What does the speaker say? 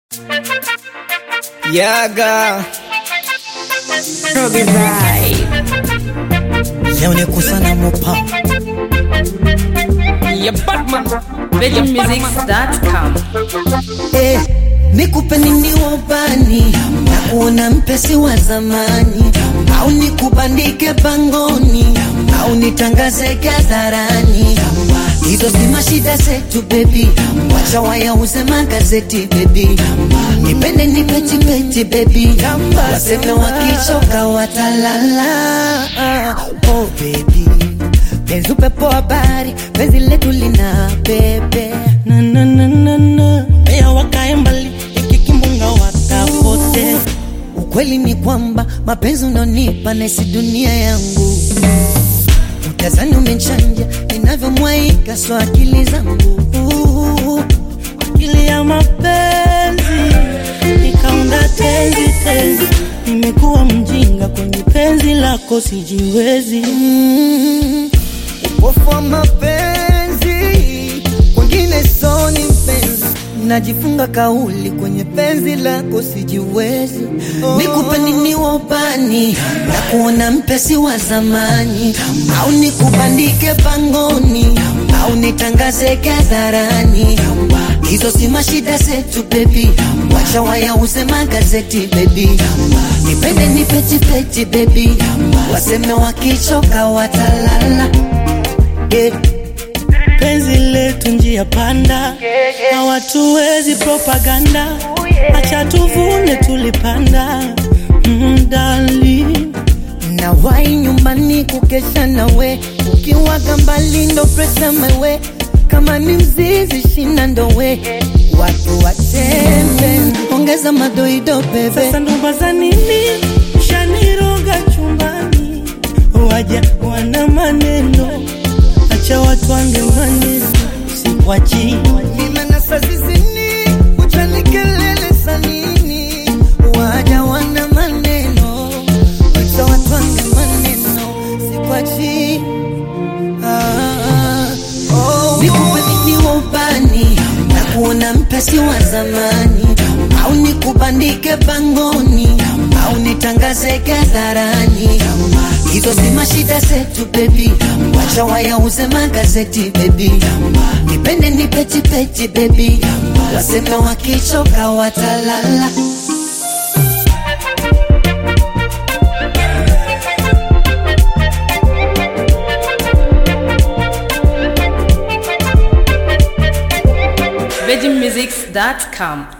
Yaga Robbie Vibe. leo ni kusana mopa Ya Batman. VeggieMusics.com. Eh, nikupe nini wabani na kuona mpesi wa zamani au nikubandike pangoni au nitangaze hadharani hizo si mashida zetu bebi wacha wayauze magazeti bebi nipende nipetipeti bebi waseme wakichoka watalala oh bebi penzi upepo habari penzi letu lina pepe na na na na na Pea wakae mbali ikikimbunga wakapote Ukweli ni kwamba mapenzi unonipa naisi dunia yangu, utazani umechanja ninavyomwaika so akili zangu akili ya mapenzi nikaunda tenzi tenzi nimekuwa mjinga kwenye penzi lako sijiwezi Mm, upofu wa mapenzi kwengine soni mpenzi najifunga kauli kwenye penzi lako sijiwezi nikupe nini wabani na kuona mpesi wa zamani au nikubandike pangoni au nitangaze hadharani hizo si mashida zetu bebi wacha wayauze magazeti bebi nipende nipetipeti bebi waseme wakichoka watalala yeah. penzi letu njia panda hawatuwezi propaganda acha tuvune tulipanda mm, darling. na wai nyumbani kukesha nawe ukiwaga mbali ndo presa mewe kama ni mzizi shina ndowe watu watembe ongeza madoido bebe Sasa ndoba za nini shaniroga chumbani, waja wana maneno, acha watu wange maneno, sikwachi nimenasa zizini uchani kelele sanini waja wana maneno wacha watwange maneno sikwachi ah, oh, nikupe nini wabani na kuona mpesi wa zamani au nikubandike pangoni au nitangaze hadharani hizo si mashida zetu bebi wacha wayauze magazeti bebi nipende nipetipeti bebi waseme wakichoka watalala VeggieMusics.com.